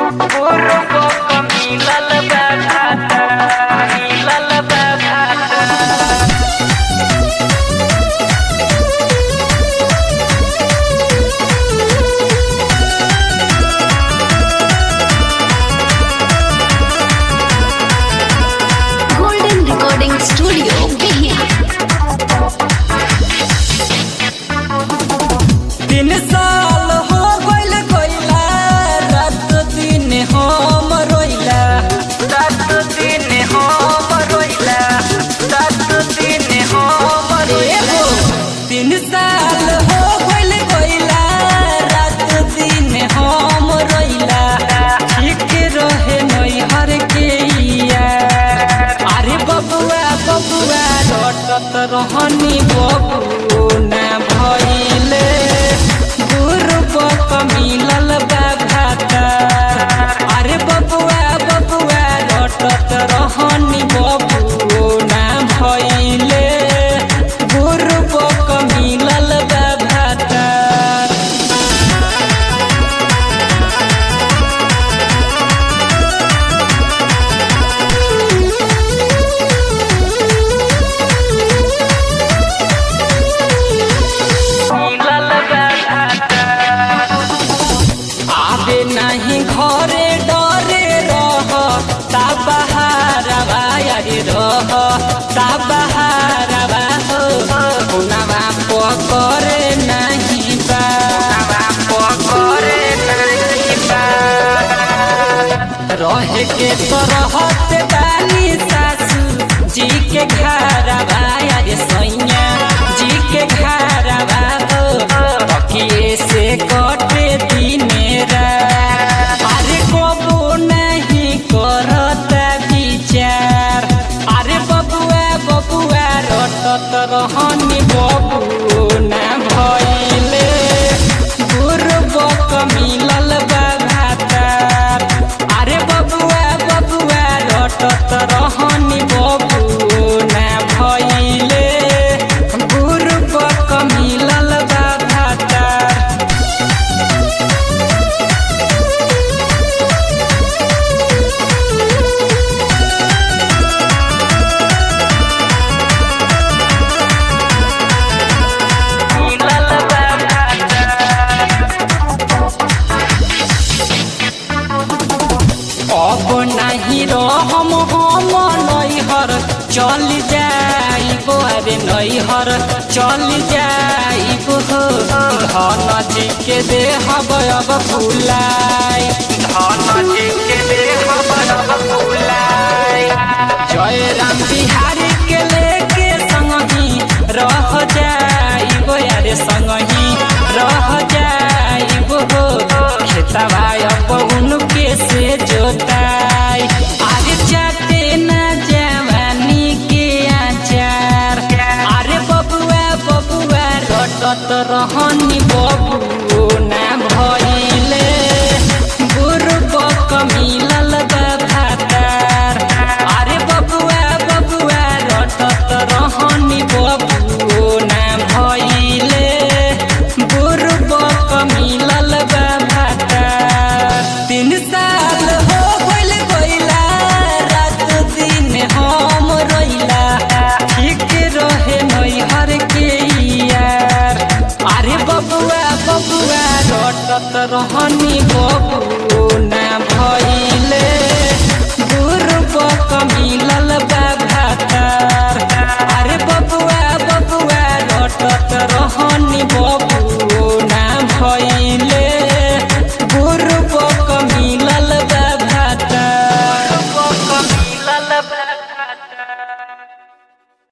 Golden Recording Studio, Behia. तीन साल हो गइल गइला रात दिन हम रोइला रात दिन हम रोइला रात दिन हम रोइला तीन साल हो गइल गइला रात दिन हम रोइला ठीक रहे नैहर के यार अरे बबुआ बबुआ रटत रहनी बबू ना भइले गुरुबक मिलल बा भाता अरे बबुआ बबुआ रटत रहनी बबू ना भइले गुरुबक मिलल बा भाता आबे नहीं घरे डरे रह ता बहारवा यारी रह ता बहारवा हो पुनवा पकरे नहीं बा पकरे नहीं बा रहे के तो रहत बानी सासू जी के घरवा यारे सैया जी के घरवा हो तकिए से कटे दिने रात अरे कबो नहीं करता विचार अरे बबुआ बबुआ रटत रहनी बबू ना भइले गुरुबक मिलल बा भातार अरे बबुआ बबुआ रटत रहनी बबू ना भइले गुरुबक मिलल बा भातार अब नहीं रहम हम नैहर चल जाइब अरे नैहर चल जाइब हो धन जी के देहब अब फुलाई धन जी के देहब अब फुलाई जय राम बिहारी के लेके संग ही रह जाइब अरे संग